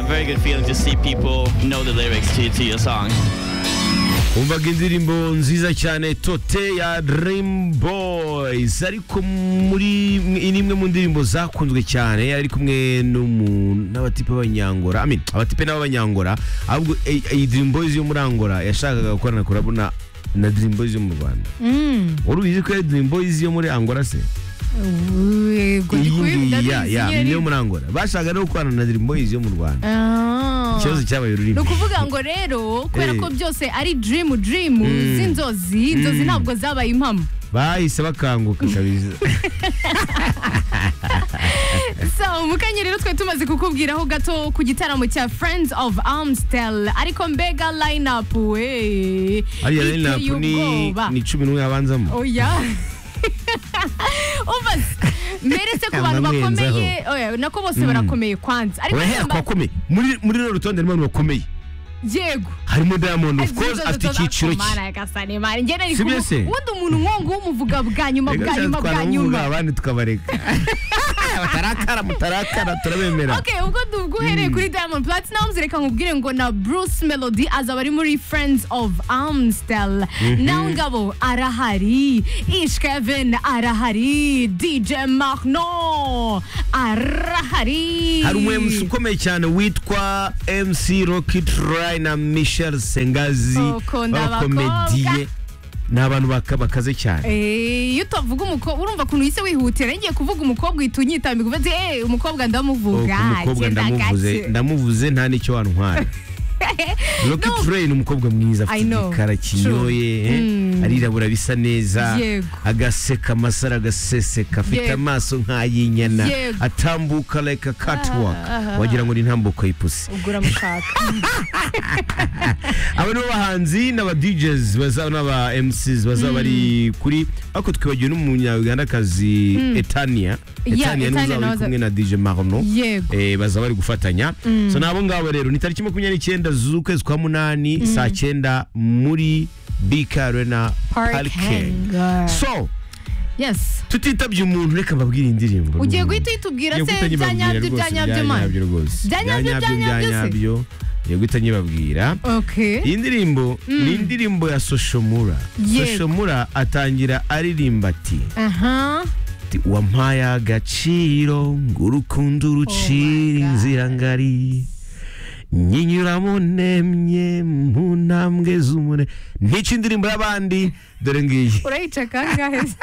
very good feeling to see people know the lyrics to, to your song. umvaga indirimbo nziza cyane tote ya dream boys ariko muri ni imwe mu ndirimbo zakunzwe cyane ari kumwe n'umu- n'abatipe b'abanyangora I mean, abatipe n'ab'abanyangora ahubwo eh, iyi dream boys yo muri angola yashakaga gukorana kurabo na na dream boys yo mu rwanda wari ubizi ko ari dream boys yo muri angola se ubwo ndi iyi ngiyi kubivuga ya ya ndabizi ni iyo yo muri angola bashakaga no gukorana na dream boys yo mu rwanda Ah. ikibazo cyabaye ni ururimi ukuvuga ngo rero kubera Eh. ko byose ari dream dream z'inzozi inzozi ntabwo zabaye impamo bahise bakanguka kabisa so mukanya rero twe tumaze kukubwiraho gato ku gitaramo cya friends of amstel ariko mbega line up we hariya iteye rero napu ni ubwoba. ni cumi n'umwe yabanzamo oya umva se, mbere se ku bantu Namwenzeho. bakomeye oya, nako bose barakomeye kwanza ariko urahera namba- ku bakomeye muri muri runo rutonde harimo abantu bakomeye yego harimo diamond of Izi course nzozi afite zo icyiciro cye zakomana yagasane mari. Njye nari Si byo kumu- se? ubundi umuntu nk'uwo nguwo umuvuga bwa nyuma Reka bwa cyane nyuma bwa twanamuvuga, nyuma abandi tukabareka batarakara mutarakara turabemera Okay, ubwo duhereye kuri Diamond Platnumz reka nkubwire ngo na Bruce Melody azaba ari muri Friends of Amstel. Nawe ngabo arahari, Ish Kevin arahari, DJ Mahno arahari. hari umu MC ukomeye cyane witwa MC Rocky Try na Michel Sengazi Ukunda b'abakomediye ni abantu baka- bakaze cyane Eh, iyo utavuga umukobwa urumva ukuntu yise wihutira ngiye kuvuga umukobwa uhita unyitambika uvuga uti eh umukobwa Oh, ndamuvuga ku mukobwa genda ndamuvuze gake." ndamuvuze nta n'icyo wantwara Rocky No. Train ni umukobwa mwiza I afite know. igikara kinyoye eh, Mm. arirabura bisa neza Yego. agaseka amasaro agaseseka afite Yego. amaso nk'ay'inyana Yego. atambuka like a catwalk aha. wagira ngo ni intambuko y'ipusi ubwo uramushaka aba nibo bahanzi n'aba DJs bazaba n'aba MCs bazaba bari kuri ariko twibagiwe n'umunyagandakazi Etania Yeah, Etania Etania niwe uzaba uri nawe kumwe na DJ Marno yego Eh, bazaba bari gufatanya so nabo ngabo rero ni tariki makumyabiri n'icyenda z'ukwezi kwa munani saa cyenda muri BK Arena Parike Parking. so yes tutitabye umuntu reka mbabwire indirimbo ugiye n'umuntu. guhita uyitubwira Ngiye se guhita bya nyibabwira nyabyo rwose, bya nyabyo mani nyabyo rwose Bya nyabyo, bya bya nyabyo se? nyabyo ngiye guhita nyibabwira okay iyi ndirimbo ni indirimbo ya Soshomura Yego. Soshomura atangira aririmba ati aha Ati, wampaye agaciro ngo urukundo rucire God. inzira ngari nyinyuramo nemye mu ntambwe z'umure nica indirimbo y'abandi dore ngiyi urayica kangahe se